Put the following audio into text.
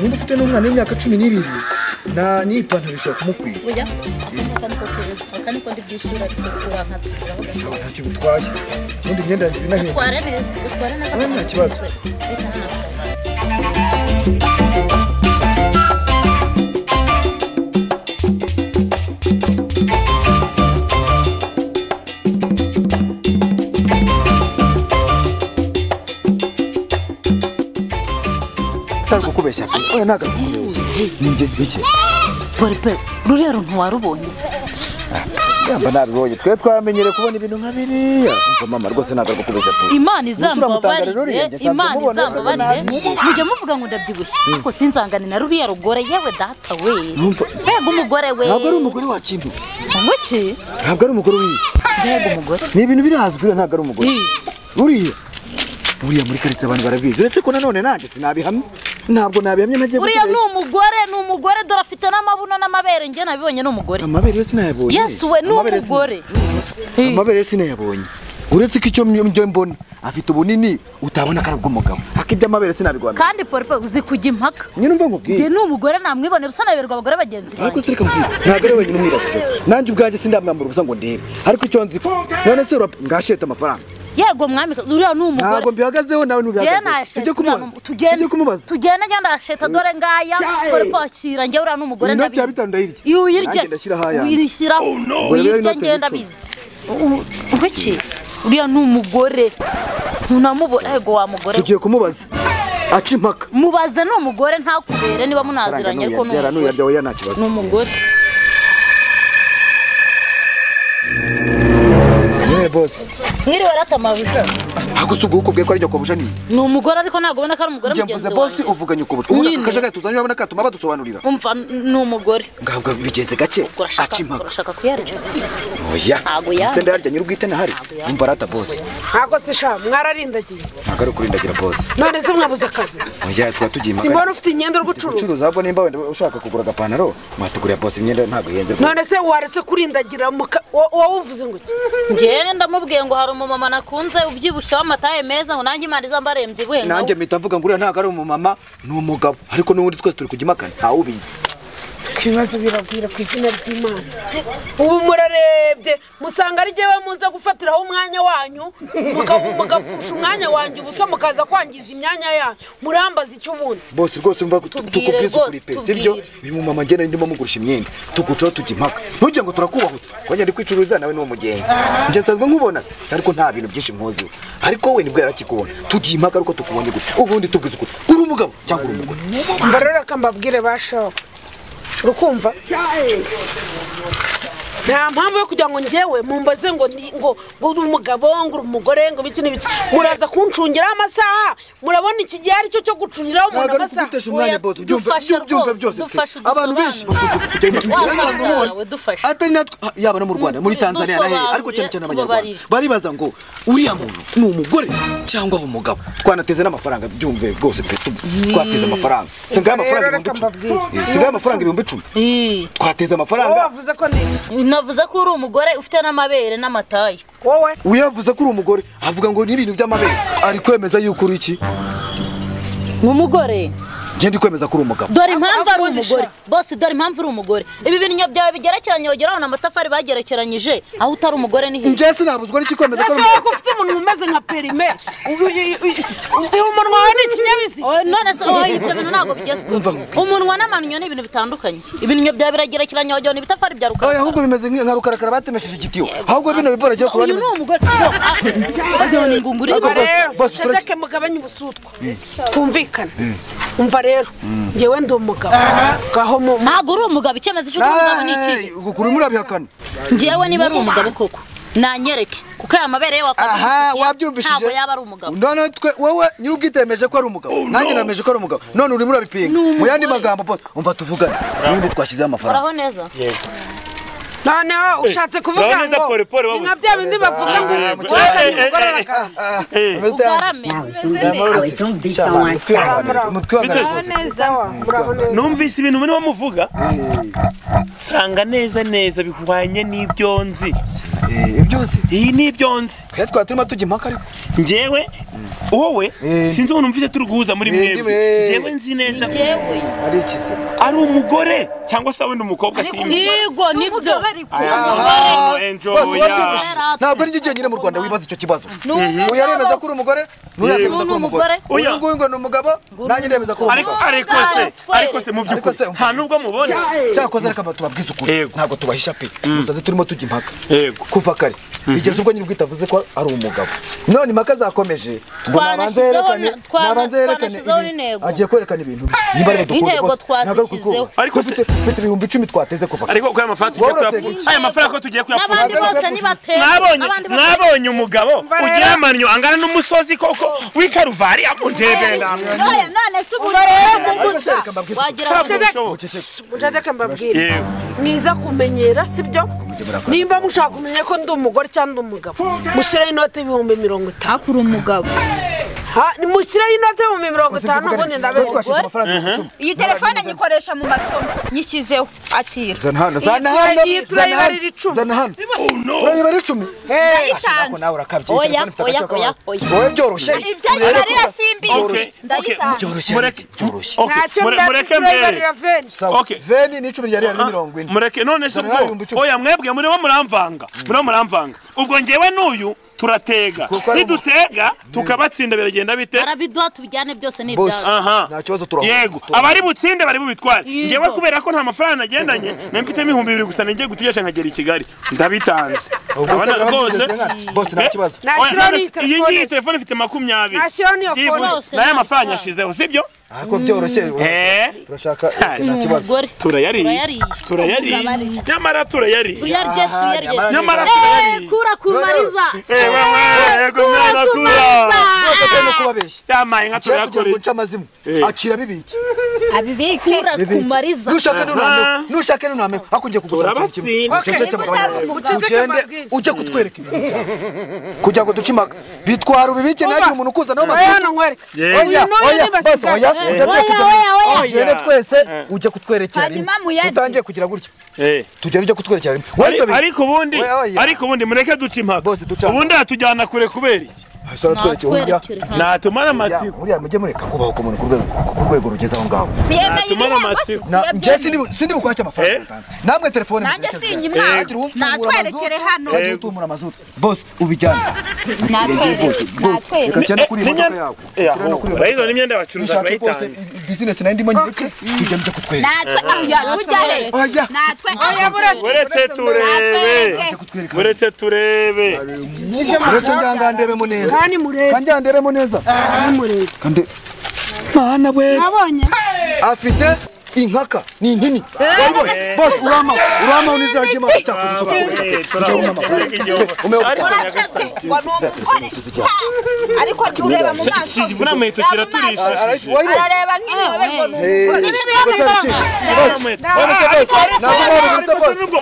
nimba ufite n'umwana w'imyaka cumi n'ibiri na n'ipantaro ishobora kumukwiye oya akantu kokereza aka niko ndibwishyura tukura nka tukura sawa ntacyo bitwaye ubundi imyenda yanjye inahenda utwara neza utwara neza Oya, nta kibazo. Reka nonaha. utari kukubeshya pe oya ntabwo ari kukubeshya ni njye gike bari pe rurero ntiwarubonye yamba nabibonye twe twamenyere kubona ibintu nka biriya umva mama rwose ntabwo ari kukubeshya pe Mutanga imana rero izambabarire rirenge, imana nsanze mubona izambabarire nsanze mujya muvuga ngo ndabyibushye ariko sinzangane na ruriya rugore yewe data we Numva- mbega umugore we ntabwo ari umugore wakintu umuki ntabwo ari umugore wiye mbega umugore ni ibintu birazwi rero ntabwo ari umugore Ih, buriya buriya muri karitsiye abantu barabizi uretse ko nanone nanjye sinabihamye ntabwo nabihamye ntagiye uriya ni kukubeshya umugore ni umugore dore afite n'amabuno n'amabere njye nabibonye ni umugore amabere yo sinayabonye yesu we ni Amabere yo umugore sina- amabere yo sinayabonye uretse ko icyo njye mbona afite ubunini utabona ko ari ubw'umugabo ak'iby'amabere sinabigwamira kandi polipe uzi kujya impaka nyine umva nkubwiye njye ni umugore namwibone bisa naberwa abagore bagenzi ariko banjye se reka mbwira ntabwo ari wenyine umwibashije nanjye ubwanjye sindamwambura ubusa ngo ndebe ariko icyo nzi ko none se urap- ngasheta amafaranga yego mwami uriya ni umugore ntabwo mbihagazeho nawe Njyewe ntubihagazeho nasheta tujye uriya kumubaza ni- tujye tugende kumubaza tugende njya ndasheta dore ngaya dore kwakira njye uriya n'umugore Inoti ndabizi ya bitanu ndayirya. iyo Nanjye uyirya ndashyira ahayanjye. uyishyira Ubwo rero uyirya inoti njye ya ndabizi ubiki uriya ni umugore ntunamubona yego wa mugore we. tugiye kumubaza aca impaka mubaze ni umugore ntakubere niba munaziranye ariko ni nuyabyara umugore nuyarya oya nta kibazo ni umugore yewe bose mwiriwe aratamabuja ntabwo se ubwo ukubwiye ko ari jya kubusha nini ni umugore ariko ntabwo ubona ko ari umugore njye mugenzi mvuze bose wanjye uvuganye ukubutwa ubona Nyine. akajagari tuzanye urabona katuma badusobanurira umva ni umugore ngabwa bigenze gake urashaka aca impaka urashaka kuyarya oya Ntabwo yarya. se ndayarya nyir'ubwite ntahari yarya. umva arata bose ntabwo se sha mwararindagiye ntabwo ari ukurindagira bose none se mwabuze akazi oya twaba tugiye impaka simbona ufite imyenda uri gucuruza ucuruza ahubwo nimba wenda ushaka kugura agapantaro mwatugurira bose imyenda ntabwo ihenze rwose none se waretse kurindagira mu ka- wo- wowe uvuze ngo iki? njyewe ndamubwiye ngo hari umumama nakunze ubyibushye w'amataye meza ngo nanjye imana izambare mbyibuhe nka nanjye mpita mvuga ngo uriya ntabwo ari umumama ni umugabo ariko n'ubundi twese turi kujya impakana ntawubizi ibibazo biragwira ku izina ry'imana ubu murarebye musanga ari jyewe muza gufatiraho umwanya wanyu muka- mugapfusha umwanya wanjye ubusa mukaza kwangiza imyanya yanyu murambaza icyo ubundi bose rwose umva tu- Tubwire tukubwiza ukuri rwose, pe sibyo tubwire. uyu mumama ngena ndimo mugurisha imyenda tugucaho tujya impaka ntujya ngo turakubahutse wajya ndi kwicuruza nawe ni umugenzi njye nsanzwe nkubona se ariko nta bintu byinshi mwuzuye ariko we nibwo yarakikubona tugiye impaka ariko tukubonye gute ubundi tubwiza ukuri uri umugabo cyangwa uri umugore mva rero reka mbabwire ba shaho urukumva nta mpamvu yo kugira ngo njyewe mumbaze ngo ni- ngo ngo uri umugabo ngo uri umugore ngo ibiki n'ibiki muraza kuncungiraho amasaha murabona iki gihe aricyo cyo gucungiraho umuntu ntabwo ari amasaha kugutesha umwanya Oya, bose byumva dufashe byumva- byumva rwose, byose dufashe pe. abantu benshi udusobanure. bakunze kujya impaka Wa Cyangwa se mwana umubona- wawe, dufashe. atari natwe yaba no mu rwanda muri Mm, tanzania na hehe dusobanure, ariko cyane cyane tubabarire. abanyarwanda baribaza ngo uriya muntu ni umugore cyangwa ari umugabo twanateze n'amafaranga byumve bwose pe tu- twateze amafaranga singaye amafaranga Rero ibihumbi reka icumi mbabwire. Eh, singaye amafaranga ibihumbi icumi Ih, twateze wowe amafaranga wavuze ko ni iki? navuze ko uri umugore ufite n'amabere n'amataye wowe uyavuze ko uri umugore avuga ngo ni ibintu by'amabere ari kwemeza yuko uri iki ni umugore ngende ndi kwemeza ko uri umugabo dore impamvu ari Akundisha. umugore bose dore impamvu uri umugore ibi bintu byawe bigerekeranye bageraho na matafari bagerekeranyije aho utari umugore ni hirya njye sinabuzwa n'iki kwemeza ko ari ese umugabo wowe ko ufite umuntu umeze nka perime uyu- uyu- uyu- uyu munwa wawe ni ikinyabiziga Oh, none se oh, ibyo bintu ntabwo bigezweho Umva. umunwa n'amanywa ni ibintu bitandukanye ibintu byawe biragerekeranye wagira ngo ni ibitafari bya Oya, rukara ahubwo bimeze nk'iyo nka rukarakara batemesheje igiti yo ahubwo bino biboragiye kuba uyu ni bimeze umugore Yo, ah, wagira ngo ni ingunguru Ariko y'ingore. bose- rero bose turajya- uceceke mugabanye ubusutwa twumvikane umva rero njyewe ndi umugabo ngaho mu ntabwo uri umugabo icyemezo cy'uko uri umugabo ni ikihe ukuri murabihakana njyewe niba ari umugabo koko nanyereke kuko aya mabere ye aha wakwabyibushye wabyumvishije ntabwo yaba ari umugabo none twe wowe nyir'ubwite yemeje ko ari umugabo nanjye nameje ko ari umugabo none urimo urabipinga mu yandi magambo bose umva tuvugane ubundi twashyizeho amafaranga uraho neza noneho ushatse kuvuga urabona neza ngo poli, poli ni nka wabuze. bya bindi bavuga ngo Ah, yego. wazanye Eh, eh, umugore aragana eh, ugarame umutwe wa Biteze. neza wa murabona neza numvise ibintu muri bamuvuga nsanga neza neza bihwanye n'ibyo nzi Eh, ibyo uzi iyi ni ibyo nzi twe twari turimo tujya impaka ariko njyewe wowe Eh. sinzi umuntu mfite turi guhuza muri Eh, ndi mwebwe mwe. njyewe nzi neza njyewe ari ikize ari umugore cyangwa se wenda umukobwa simbi yego nibyo Aha, enjoy Bose babyumvise. yawe. ntabwo ari njye nyine mu rwanda wibaza icyo kibazo umugabo. uyu aremeza ko uri umugore n'uyemeza ko uri umugore Uyu uyu nguyu ngo ni umugabo nanjye ndemeza ko uri ariko umugabo ariko se ariko se mu Ariko se, by'ukuri nta nubwo mubona cyakoze reka tubabwize ukuri Yego. ntabwo tubahisha pe musaze turimo tujya impaka Yego. kuva kare bigeze ubwo nyir'ubwite avuze ko ari umugabo none impaka zakomeje ngo nabanze Twanashyizeho yerekane na- twana- nabanze yerekane twanashyizeho ibintu. n'intego. agiye kwerekana ibintu bye niba ari badukunda Intego rwose, ntabwo ari twazishyizeho. kukuba. Ariko se- Dufite- dufite ibihumbi icumi twateze kuva kare ariko ko aya mafaranga tugiye Wabura kuyapfusha teke. aya mafaranga ko tugiye kuyapfusha n'abandi bose nibatera mwabonye abandi bose- mwabonye umugabo rero. ugira amannyo angana n'umusozi koko w'ikaruvari amutebera None none se ubu rero Ariko kumbutsa se, reka mbabwize. wagira ngo ntabwo bishoboka muceceke mbabwire Yewe. mwiza kumenyera sibyo nimba mushaka kumenya ko ndi umugore cyangwa ndi umugabo mushyiraho inoti y'ibihumbi mirongo itanu hakura umugabo Ha, mushyiraho inoti y'ibihumbi mirongo itanu ubundi Kuko ndabegwa twashyize amafaranga ibihumbi icumi iyi telefone nyikoresha mu masomo nyishyizeho akira zana hano zana hano iyi zana hano turayibarira icumi. zana hano turayibarira icumi ashaka nawe urakabye iyi Oya, telefone ifite agace oya, oya, kabaye oya. wowe byoroshye ibyo urebe ko- nyibarira simbizi Okay, ndayitanga byoroshye mureke byoroshye okay, ntacyo mure- mureke mbere ndatubayibarira feni sawa Okay. veni ni icumi ryari yarimo mirongo ine mureke none se Dore ubwo ibihumbi icumi. oya mwebwe murimo muramvanga murimo muramvanga ubwo njyewe n'uyu turatega Kuko ari nidutega tukabatsinda biragenda bite barabiduha tubijyane byose Bose. n'ibyawe aha Nta kibazo turahura. yego abari butsinde bari bubitware Yego. njyewe kubera ko nta mafaranga nagendanye nari mfitemo ibihumbi bibiri gusa ninjye gutegesha nkagera i kigali ndabitanze abana rwose bose nta Eh, kibazo Nashyiraho oya, none n'iyi telefone se, iyi ngiyi se. telefone ifite makumyabiri Nashyiraho n'iyo Byibuze. phone se. n'aya mafaranga yashizeho sibyo ariko byoroshye eh turashaka nta kibazo umugore turayariye Turayariye. turayariye nyamara turayariye tuyarye Aha, tuyarye nyamara- nyamara Eh, turayariye kura kumariza Eh, wewe, yego mwana kura Mwese turimo kubabeshya yamaye nka Tugiye kugira ngo turayakoreye nce amazimu Eh. akira bibike abibike kura kumariza nushake Aha. nuname nushake nuname ako ugiye kugusura Turabatsinda. Okay, muceceke ugende mbabwire. ujye kutwereka ibintu kugira ngo duce impaka bitwara ubibike ntagire umuntu ukuza nawe oya hano nkwereka oya uyu n'uyu oya bose nibasigaye oya ndabyo kujya oya. tugende twese ujye kutwerekera rimwe Hanyuma muyarye. utangiye kugira gutya Eh. tugere ujye kutwerekera rimwe Ari- Wahita ubibike. ariko ubundi Oya, oya. ariko ubundi mureke duce impaka Bose duca impaka. ubundi atujyana kure kubera iki Hasi aratwerekeye, uriya- natwerekere natumara amatsiko uriya mujye mureka kubaho k'umuntu ku rwego ku rwego rugeze aho ngaho siyemeye Natumara ibihembo se amatsiko. Na- njye siyemeye sindi sindi bukwake amafaranga Eh? mutanze namwe telefone Nanjye muzerekeze. sinyimwaka. Eh, wagira uwutumura Natwerekere amazutu, hano. wagira utumura amazutu bose ubijyane natwereke natwereke reka cyane kuri Ni- imodoka ni- yawe Eh, cyane no kuri ahubwo, urayizo n'imyenda bacuruza nishake rwose barayitanze business nari ndimo nyireke tujya mujya kutwereka natwereke oya natwereke uretse turebe Natwereke. Ujye kutwereka uretse turebe uretse njyanga ndebemo neza kandi murebe kanjya ndebemo neza kandi murebe kandi mana we nabonye afite inkaka ni nini Waribonye? bose urama urama unizajye mama cyakoze isuku Eh, turabona tureke igihugu Umeo- ariko urasabye ngo ni umugore Ha! ariko jya ureba mu maso iki vunamuheto Ureba mu maso. kiraturishije wayibonye arareba nk'inyobera ngo ni Eh, umugore gusa iki? Bose, Ntabwo bose, bose, ntabwo bose, bose. nubwo